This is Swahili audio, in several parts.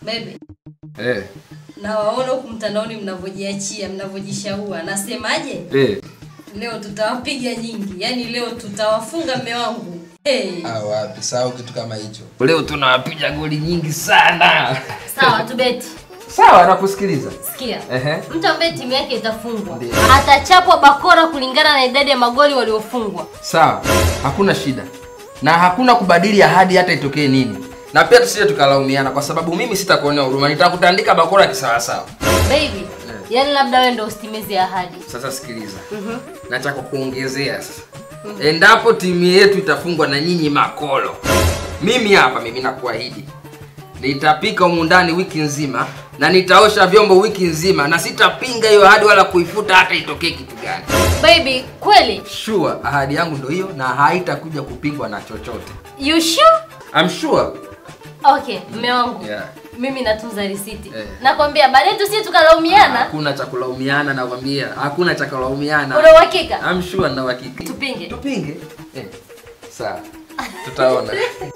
Baby, Eh, nawaona huku mtandaoni mnavyojiachia, mnavyojishaua. Nasemaje? eh. Leo tutawapiga nyingi, yaani leo tutawafunga mme wangu. Hey. Ah, wapi sahau kitu kama hicho Leo tunawapiga goli nyingi sana. Sawa, tubeti. Sawa, nakusikiliza. Sikia. Ehe. Mtu ambaye timu yake itafungwa Ndiyo. atachapwa bakora kulingana na idadi ya magoli waliofungwa. Sawa, hakuna shida na hakuna kubadili ahadi hata itokee nini, na pia tusije tukalaumiana, kwa sababu mimi sitakuonea huruma, nitakutandika bakora kisawasawa. Baby, yaani labda wewe ndio usitimize ahadi. Sasa sikiliza, na cha kukuongezea sasa, endapo timu yetu itafungwa na nyinyi makolo, mimi hapa, mimi nakuahidi nitapika humu ndani wiki nzima na nitaosha vyombo wiki nzima, na sitapinga hiyo ahadi wala kuifuta hata itokee kitu gani. Baby, kweli? Sure, ahadi yangu ndio hiyo na haitakuja kupingwa na chochote. You sure? I'm sure. Okay, mme wangu. Yeah. Mimi natunza risiti. Eh. Nakwambia baadaye tusije tukalaumiana. Hakuna cha kulaumiana nakwambia. Hakuna cha kulaumiana. Una uhakika? I'm sure na uhakika. Tupinge. Tupinge. Eh. Sawa. Tutaona.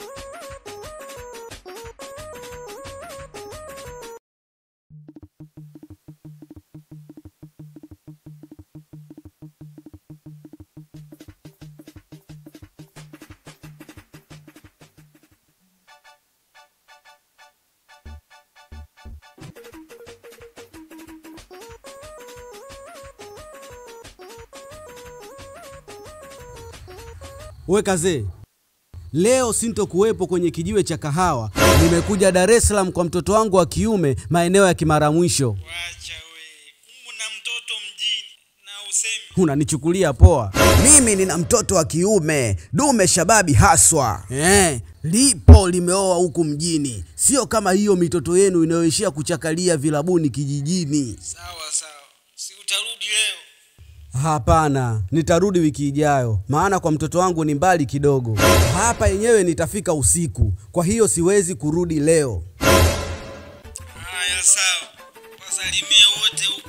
We kazee, leo sintokuwepo kwenye kijiwe cha kahawa. Nimekuja Dar es Salaam kwa mtoto wangu wa kiume maeneo ya Kimara Mwisho. Wacha we, una mtoto mjini na usemi Unanichukulia poa? Mimi nina mtoto wa kiume dume shababi haswa. Eh, lipo limeoa huku mjini, sio kama hiyo mitoto yenu inayoishia kuchakalia vilabuni kijijini. sawa sawa, si utarudi leo? Hapana, nitarudi wiki ijayo, maana kwa mtoto wangu ni mbali kidogo. Hapa yenyewe nitafika usiku, kwa hiyo siwezi kurudi leo. Haya, sawa, wasalimie wote huku.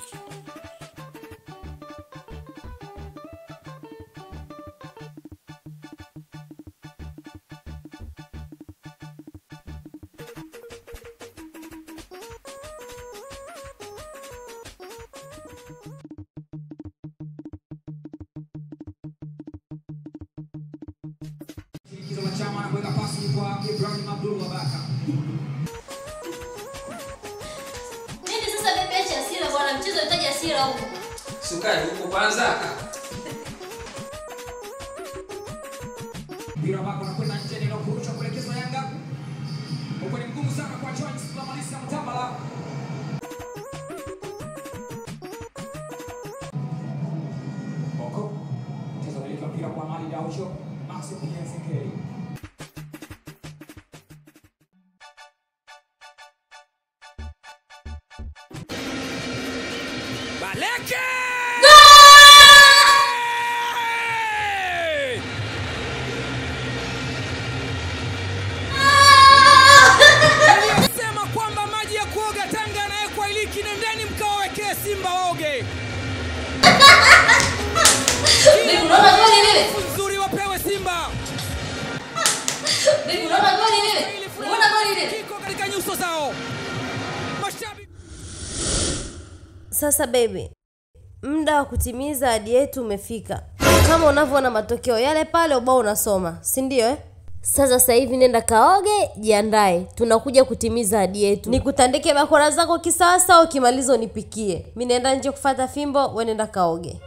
Nini sasa bebe acha hasira bwana, mchezo unahitaji hasira huko. Sukari huko kwanza. mpira ambako unakwenda nje neno kurusha kuelekezwa Yanga. Huko ni mgumu sana kwa Jones Lamalisa Mtambala. Boko. Mchezo unaelekea mpira kwa Mali Daucho. Maxi Piensekeli. Baleke! Sema kwamba maji ya kuoga Tanga yanawekwa iliki, nendeni mkawawekee Simba waoge. Baby, unaona goli lile? Nzuri wapewe Simba. Baby, unaona goli lile? Unaona goli lile? Kiko katika nyuso zao. Mashabiki Sasa baby, muda wa kutimiza ahadi yetu umefika. Kama unavyoona matokeo yale pale, ubao unasoma, si ndio eh? Sasa sasa hivi nenda kaoge, jiandae, tunakuja kutimiza ahadi yetu. Nikutandike bakora zako kisawasawa, ukimaliza unipikie. Mi naenda nje kufata fimbo, we nenda kaoge.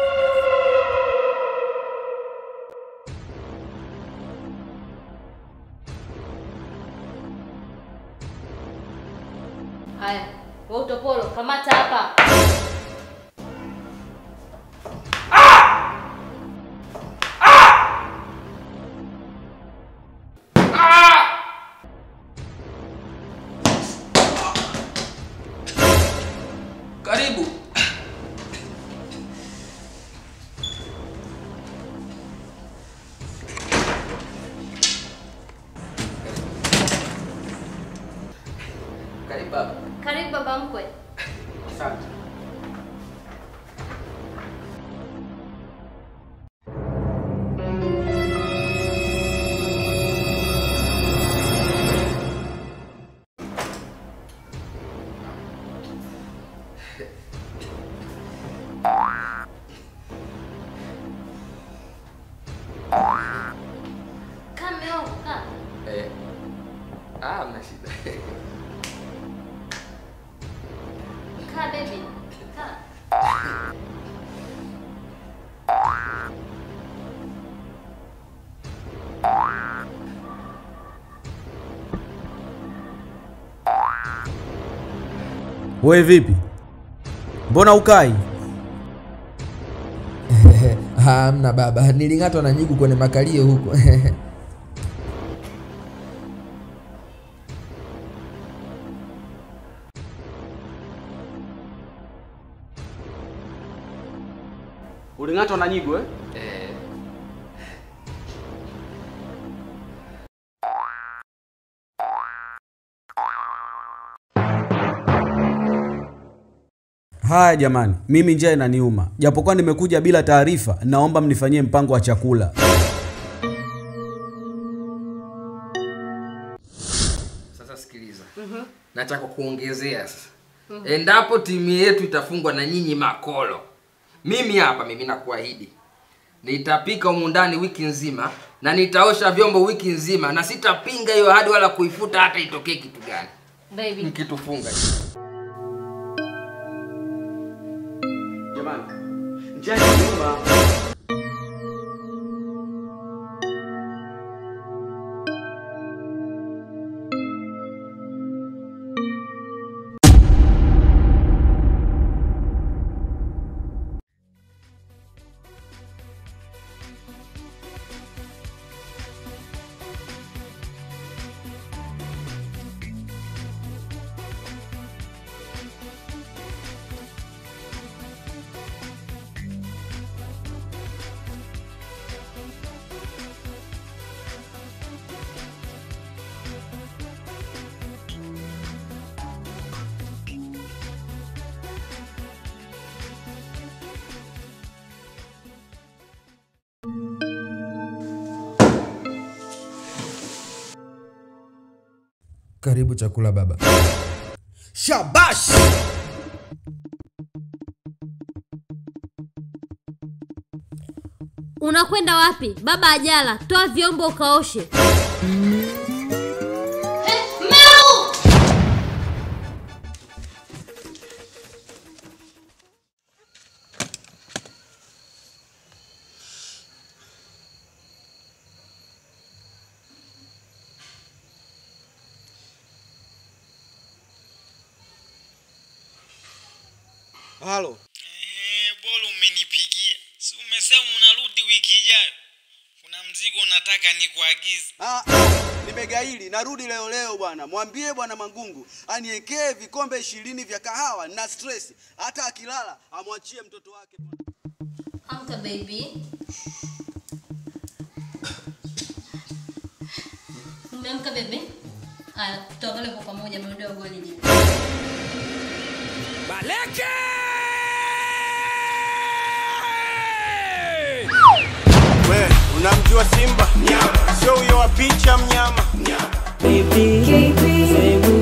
Haya, wewe utopolo, kamata hapa. Karibu. Karibu baba. Karibu baba mkwe. Asante. Kaa baby. Kaa. We vipi? Mbona ukai? Hamna baba, niling'atwa na nyigu kwenye makalio huko. Uling'atwa na nyigu eh? Eh, Haya jamani, mimi njaa inaniuma. Japokuwa nimekuja bila taarifa, naomba mnifanyie mpango wa chakula. sasa sikiliza. Nataka kuongezea sasa. Endapo timu yetu itafungwa na nyinyi makolo, mimi hapa, mimi nakuahidi nitapika humu ndani wiki nzima na nitaosha vyombo wiki nzima, na sitapinga hiyo ahadi wala kuifuta hata itokee kitu gani, Baby. nikitufunga Jamani, njaa inaniuma. Karibu chakula baba. Shabash! Unakwenda wapi? Baba ajala. Toa vyombo ukaoshe. Halo. Ehe, bora umenipigia. Si umesema unarudi wiki ijayo? Kuna mzigo unataka nikuagize. Ah, ah, nimegaili narudi leo leo bwana. Mwambie bwana Mangungu aniekee vikombe ishirini vya kahawa na stress. Hata akilala amwachie mtoto wake. Amka baby. Umeamka baby? Aya, tuangalie kwa pamoja ameondoa goli je. Baleke! We, unamjua Simba? Sio huyo wa picha mnyama. Baby, sehemu